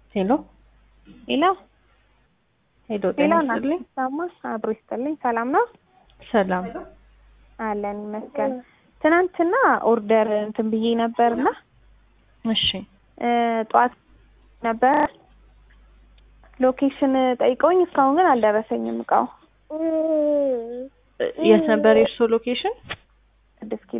ሄሎ ሄሎ ሄሎ፣ ሄሎ ጤና እናት ይስጥልኝ። ሰማ አብሮ ይስጥልኝ። ሰላም ነው ሰላም። አለን ይመስገን። ትናንትና ኦርደር እንትን ብዬ ነበርና እሺ እ ጠዋት ነበር ሎኬሽን ጠይቀውኝ እስካሁን ግን አልደረሰኝም እቃው የት ነበር የእርሶ ሎኬሽን? ስድስት ኪሎ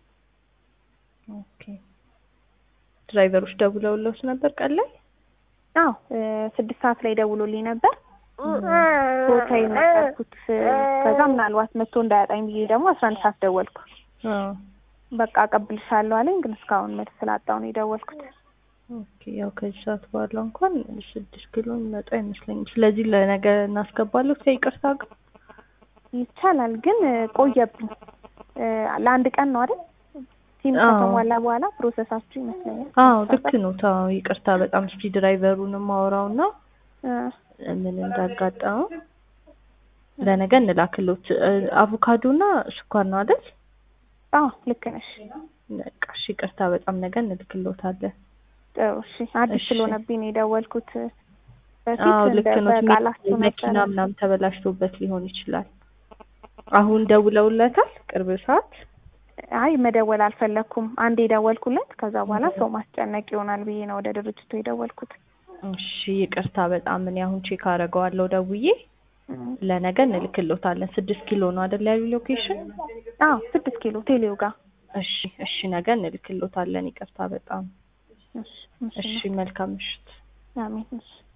ኦኬ። ድራይቨሮች ደውለውልዎት ነበር ቀን ላይ? አዎ እ ስድስት ሰዓት ላይ ደውሎልኝ ነበር ቦታ የነበርኩት ከዛ ምናልባት መጥቶ እንዳያጣኝ ብዬ ደግሞ አስራ አንድ ሰዓት ደወልኩ አዎ። በቃ አቀብልሻለሁ አለኝ ግን እስካሁን መልስ ስላጣሁ ነው የደወልኩት ኦኬ። ያው ከዚህ ሰዓት በኋላ እንኳን ስድስት ኪሎ የሚመጣ አይመስለኝም። ስለዚህ ለነገ እናስገባለሁ ከይቅርታ ጋር። ይቻላል ግን እ ቆየብኝ እ ለአንድ ቀን ነው አይደል ሲም አዎ። ከተሟላ በኋላ ፕሮሰሳችሁ ይመስለኛል አዎ ልክ ነው። ታው ይቅርታ በጣም እስኪ ድራይቨሩንም ማውራውና እ ምን እንዳጋጠመው ለነገ እንላክሎት። አቮካዶና ስኳር ነው አይደል? አዎ ልክ ነሽ በቃ እሺ፣ ይቅርታ በጣም ነገ እንልክሎታለን። ጥሩ እሺ አዲስ እሺ። ስለሆነብኝ ነው የደወልኩት በፊት አዎ ልክ እንደ ነው። በቃላችሁ መኪና ነበረ ምናምን ተበላሽቶበት ሊሆን ይችላል። አሁን ደውለውለታል ቅርብ ሰዓት? አይ መደወል አልፈለኩም አንዴ የደወልኩለት ከዛ በኋላ ሰው ማስጨነቅ ይሆናል ብዬ ነው ወደ ድርጅቱ የደወልኩት እሺ ይቅርታ በጣም እኔ አሁን ቼክ አደርገዋለሁ ደውዬ እም። ለነገ እንልክሎታለን። ስድስት ኪሎ ነው አይደል ያሉ ሎኬሽን? አዎ ስድስት ኪሎ ቴሌው ጋር እሺ እሺ ነገ እንልክሎታለን። ይቅርታ በጣም እሺ እሺ እሺ። መልካም ምሽት። አሜን እሺ